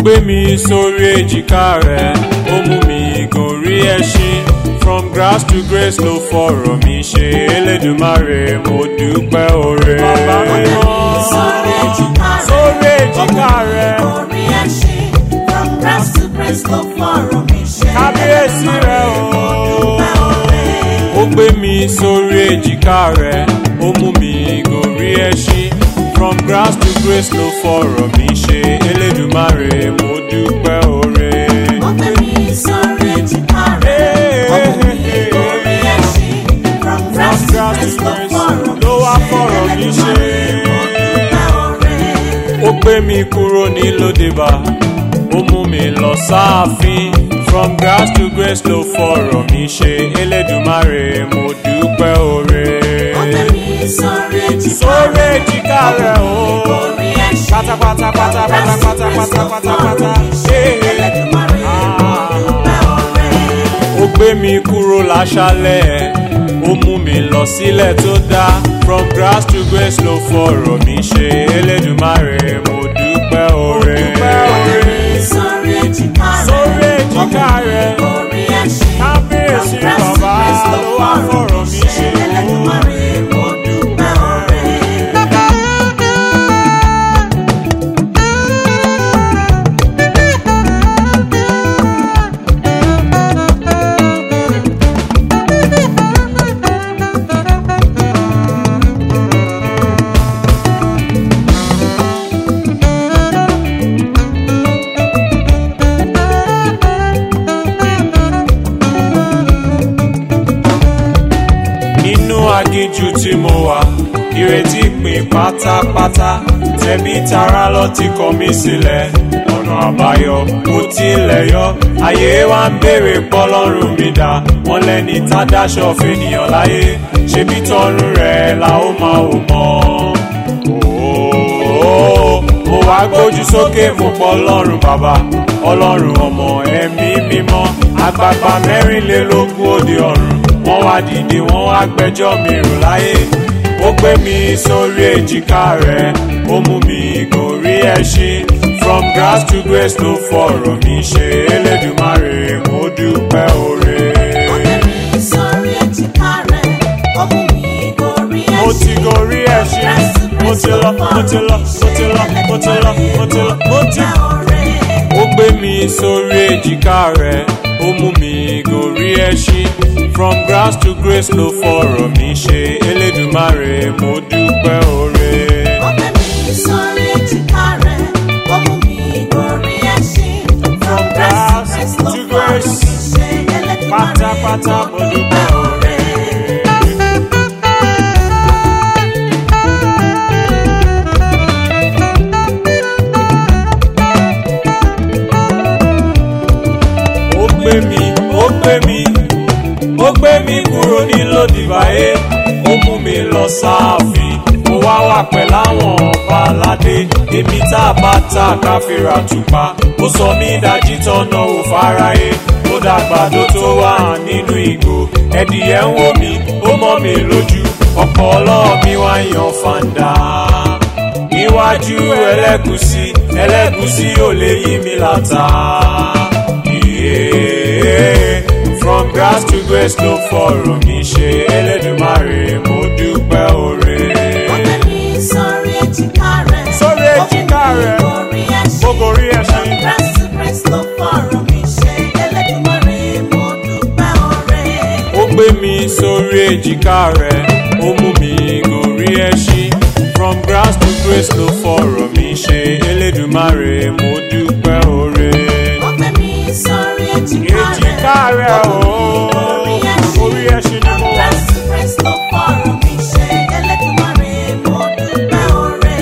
gbé mi sórí èjìká rẹ̀ ó mú mi gòrí ẹṣin from grass to grace ló fọ̀rọ̀ mi ṣe elédùmarè mo dúpẹ́ oore. bàbá mi mọ́ Sórí èjìká rẹ̀. sórí èjìká rẹ̀ Orí ẹṣin from grass to grace ló fọ̀rọ̀ mi ṣe. kábíyèsí rẹ̀ o. Dúpẹ́ oore. ó gbé mi sórí èjìká rẹ̀ ó mú mi gòrí ẹṣin from grass to grace ló fọ̀rọ̀ mi ṣe elédùmarè mo dúpẹ́ oore. Ó gbé mi sórí èjìká rẹ̀. Ó mú mi orí ẹṣin from grass to grace ló fọ̀rọ̀ mi ló wá ṣe. fọ̀rọ̀ mi ṣe. Elédùmarè mo dúpẹ́ oore. ó gbé mi kúrò ní lódebà ó mú mi lọ sáàfin from grass to grace ló fọ̀rọ̀ mi ṣe elédùmarè mo dúpẹ́ oore. Ó gbé mi sórí èjìká sórí rẹ̀. èjìká rẹ̀ o. Orí ẹṣin pátápátá pátápátá pátápátá pátápátá. Elédùmarè mo dúpẹ́ oore. ó gbé mi kúrò láṣálẹ̀ ó mú mi lọ sílẹ̀ tó dá from grass to grace ló fọ̀rọ̀ mi ṣe elédùmarè mo dúpẹ́ oore. Sórí èjìká rẹ̀. sórí èjìká rẹ̀ Orí ẹṣin. kábíyèsí bàbá ló wá fọ̀rọ̀ mi ṣe. Elédùmarè mo dúpẹ́ oore. nínú aginjù tí mo wà ìrètí pin pátápátá tẹbí tará lọ ti kọ mí sílẹ̀ ọ̀nà àbáyọ kò tilẹ̀ yọ ayé wa ń béèrè pọ́lọ́run mi dá wọn lẹ́ni tá dáṣọ fènìyàn láyé ṣebí tọrùn rẹ̀ la ó máa wò mọ́ Ooo, mo wá gbójú sókè mo pọ̀ ọlọ́run bàbá ọlọ́run ọmọ ẹ̀mí mímọ́ àgbààgbà mẹ́rìnlélógún òde ọ̀run wọ́n wá dìde wọ́n wá gbẹ́jọ́ mi rò láyé ó gbé mi sórí èjìká rẹ̀ ó mú mi gòrí ẹṣin from grass to grace ló fọ̀rọ̀ mi ṣe elédùmarè mo dúpẹ́ oore. Ó gbé mi sórí èjìká rẹ̀. Ó mú mi gorí ẹṣin. mo ti gorí ẹṣin mo ti lọ mo ti lọ mo ti lọ mo ti lọ mo ti lọ mo ti Dúpẹ́ oore. ó gbé mi sórí èjìká rẹ̀ ó mú mi gòrí ẹṣin from grass to grace ló fọ̀rọ̀ mi ṣe elédùmarè mo dúpẹ́ oore. Ó gbé mi sórí èjìká rẹ̀. Ó mú mi gorí ẹṣin. From grass to grace ló fọ̀rọ̀ mi ṣe. Elédùmarè pátápátá mo dúpẹ́ oore. ó gbé mi ó gbé mi ó gbé mi kúrò ní lòdìbáyé ó mú mi lọ sáàfin mo wá wà pẹ̀lú àwọn ọba aládé èmi tá a bá ta káfíra tùpá ó sọ mí dájí tọ́nà ò fáráyé ó dàgbàdo tó wà nínú ìgò ẹdìyẹ ń wò mí ó mọ́ mi lójú ọ̀pọ̀ ọlọ́ọ̀ mi wá yan fàǹdà níwájú ẹlẹ́gùsí ẹlẹ́gùsí ò lè yí mi látà. Yeah. From grass to grace ló fọ̀rọ̀ mi ṣe Elédùmarè mo dúpẹ́ oore. Ó gbé mi sórí èjìká rẹ̀. Sórí èjìká rẹ̀. Ó mú mi gorí ẹṣin. Mo gorí ẹṣin. From grass to grace ló fọ̀rọ̀ mi ṣe. Elédùmarè mo dúpẹ́ oore. Ó gbé mi sórí èjìká rẹ̀, ó mú mi gòrí ẹṣin. From grass to grace ló fọ̀rọ̀ mi ṣe Elédùmarè mo dúpẹ́ oore. Ó gbé mi sórí èjìká rẹ̀. Èjìká rẹ̀ o, Orí ẹṣin. orí ẹṣin ni mo wà. Grace to grace ló fọ̀rọ̀ mi ṣe. Elédùmarè mo dúpẹ́ oore.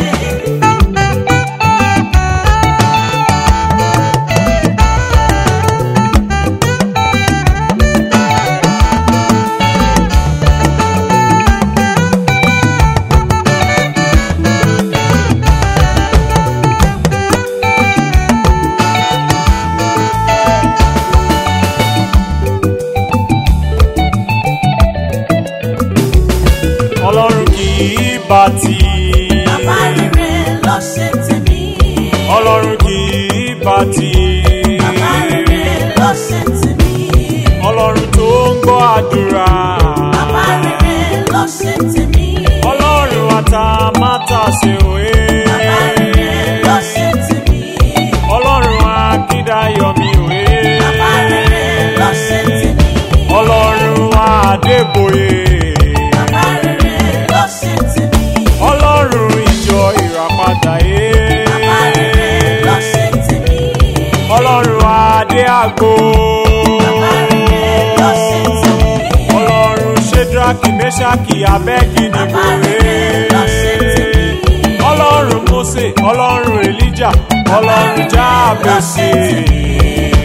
Ọlọ́run kì í bá ti. Bàbá rere ló ṣe tèmi. Ọlọ́run kì í bá tì Bàbá rere ló ṣe tèmi. ọlọ́run tó ń gbọ́ àdúrà Bàbá rere ló ṣe tèmi. ọlọ́run àtàmátàsé òye Bàbá rere ló ṣe tèmi. ọlọ́run akíndayọ̀mí òye Bàbá rere ló ṣe tèmi. ọlọ́run adébóyè Bàbá rere ló ṣe tèmi. ọlọ́run ìjọ ìràpadà yé Bàbá rere ló ṣe tèmi. ọlọ́run adé àgbo Bàbá rere ló ṣe tèmi. ọlọ́run ṣédraki mẹ́ṣákì abẹ́gìdì Bàbá rere ló ṣe tèmi. ọlọ́run mósè ọlọ́run èlíjà ọlọ́run jáàbèsè